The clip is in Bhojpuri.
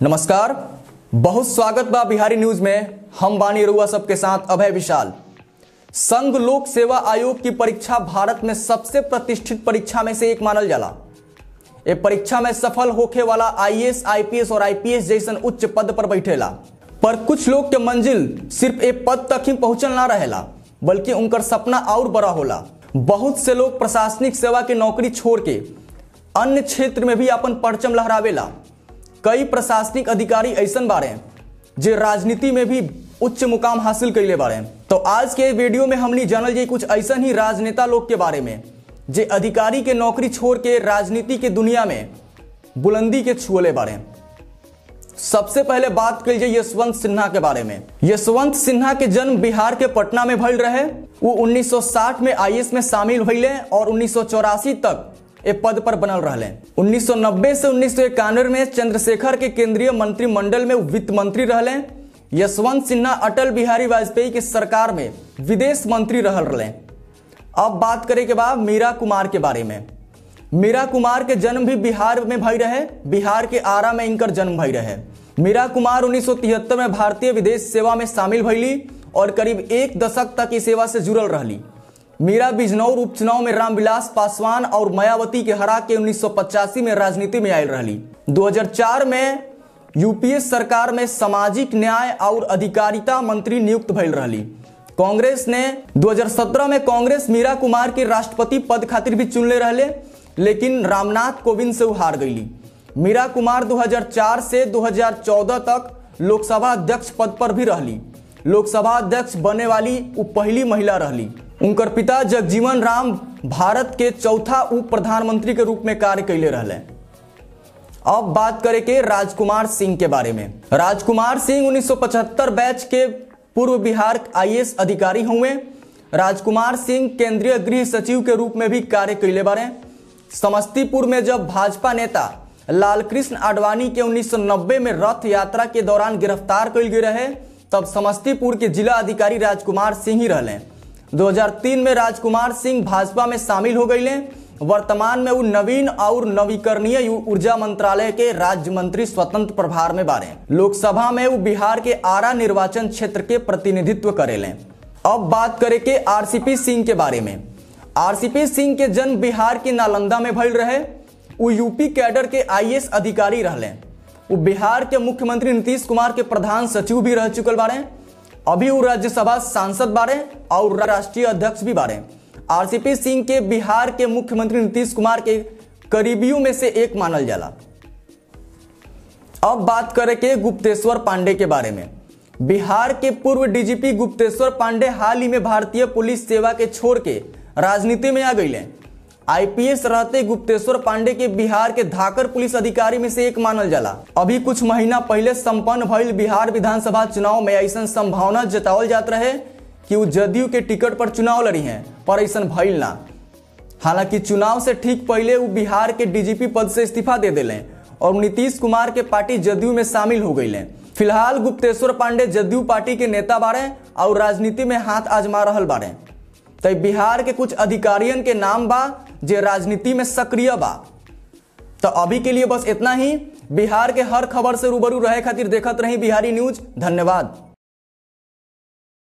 नमस्कार बहुत स्वागत बा बिहारी न्यूज में हम बानी रुआ सबके साथ अभय विशाल संघ लोक सेवा आयोग की परीक्षा भारत में सबसे प्रतिष्ठित परीक्षा में से एक मानल जाला ये परीक्षा में सफल होखे वाला आईएएस आईपीएस और आईपीएस जैसन उच्च पद पर बैठेला पर कुछ लोग के मंजिल सिर्फ एक पद तक ही पहुंचल ना रहेला बल्कि उनकर सपना और बड़ा होला बहुत से लोग प्रशासनिक सेवा की नौकरी छोड़ के अन्य क्षेत्र में भी अपन परचम लहरावेला कई प्रशासनिक अधिकारी ऐसन बारे जे राजनीति में भी उच्च मुकाम हासिल कैले बारे तो आज के वीडियो में हमनी जानल जाई कुछ ऐसन ही राजनेता लोग के बारे में जे अधिकारी के नौकरी छोड़ के राजनीति के दुनिया में बुलंदी के छुअले बारे सबसे पहले बात कल जाए यशवंत सिन्हा के बारे में यशवंत सिन्हा के जन्म बिहार के पटना में भइल रहे वो 1960 में आईएएस में शामिल भइले और उन्नीस तक ए पद पर बनल रहले 1990 से उन्नीस में चंद्रशेखर के केंद्रीय मंत्रिमंडल में वित्त मंत्री रहले यशवंत सिन्हा अटल बिहारी वाजपेयी के सरकार में विदेश मंत्री रहल रहे अब बात करें के बाद मीरा कुमार के बारे में मीरा कुमार के जन्म भी बिहार में भई रहे बिहार के आरा में इनकर जन्म भई रहे मीरा कुमार 1973 में भारतीय विदेश सेवा में शामिल भइली और करीब एक दशक तक इस सेवा से जुड़ल रहली मीरा बिजनौर उपचुनाव में रामविलास पासवान और मायावती के हरा के 1985 में राजनीति में आयल रहली 2004 में यूपीए सरकार में सामाजिक न्याय और अधिकारिता मंत्री नियुक्त भइल रहली कांग्रेस ने 2017 में कांग्रेस मीरा कुमार के राष्ट्रपति पद खातिर भी चुनले रहले लेकिन रामनाथ कोविंद से हार गईली मीरा कुमार 2004 से 2014 तक लोकसभा अध्यक्ष पद पर भी रहली लोकसभा अध्यक्ष बने वाली वो पहली महिला रहली उनकर पिता जगजीवन राम भारत के चौथा उप प्रधानमंत्री के रूप में कार्य कैले रहले अब बात करें के राजकुमार सिंह के बारे में राजकुमार सिंह 1975 बैच के पूर्व बिहार आईएएस अधिकारी हुए राजकुमार सिंह केंद्रीय गृह सचिव के रूप में भी कार्य कैले बारे समस्तीपुर में जब भाजपा नेता लालकृष्ण आडवाणी के 1990 में रथ यात्रा के दौरान गिरफ्तार कल गए रहे तब समस्तीपुर के जिला अधिकारी राजकुमार सिंह ही रहले 2003 में राजकुमार सिंह भाजपा में शामिल हो गए वर्तमान में वो नवीन और नवीकरणीय ऊर्जा मंत्रालय के राज्य मंत्री स्वतंत्र प्रभार में बारे लोकसभा में वो बिहार के आरा निर्वाचन क्षेत्र के प्रतिनिधित्व करेले अब बात करें के आरसीपी सिंह के बारे में आरसीपी सिंह के जन्म बिहार के नालंदा में भइल रहे वो यूपी कैडर के आईएएस अधिकारी रहले वो बिहार के मुख्यमंत्री नीतीश कुमार के प्रधान सचिव भी रह चुकल बारे अभी वो राज्यसभा सांसद बारे और राष्ट्रीय अध्यक्ष भी बारे आरसीपी सिंह के बिहार के मुख्यमंत्री नीतीश कुमार के करीबियों में से एक मानल जाला अब बात करें के गुप्तेश्वर पांडे के बारे में बिहार के पूर्व डीजीपी गुप्तेश्वर पांडे हाल ही में भारतीय पुलिस सेवा के छोड़ के राजनीति में आ गई आईपीएस रहते गुप्तेश्वर पांडे के बिहार के धाकर पुलिस अधिकारी में से एक मानल जाला अभी कुछ महीना पहले संपन्न भइल बिहार विधानसभा चुनाव में ऐसा संभावना जतावल जात रहे कि वो जदयू के टिकट पर चुनाव लड़ी हैं पर ऐसा भइल ना हालांकि चुनाव से ठीक पहले वो बिहार के डीजीपी पद से इस्तीफा दे दिले और नीतीश कुमार के पार्टी जदयू में शामिल हो गई फिलहाल गुप्तेश्वर पांडे जदयू पार्टी के नेता बारे और राजनीति में हाथ आजमा रहल बारे तो बिहार के कुछ अधिकारियन के नाम बा जे राजनीति में सक्रिय बा तो अभी के लिए बस इतना ही बिहार के हर खबर से रूबरू रहे खातिर देखत रही बिहारी न्यूज धन्यवाद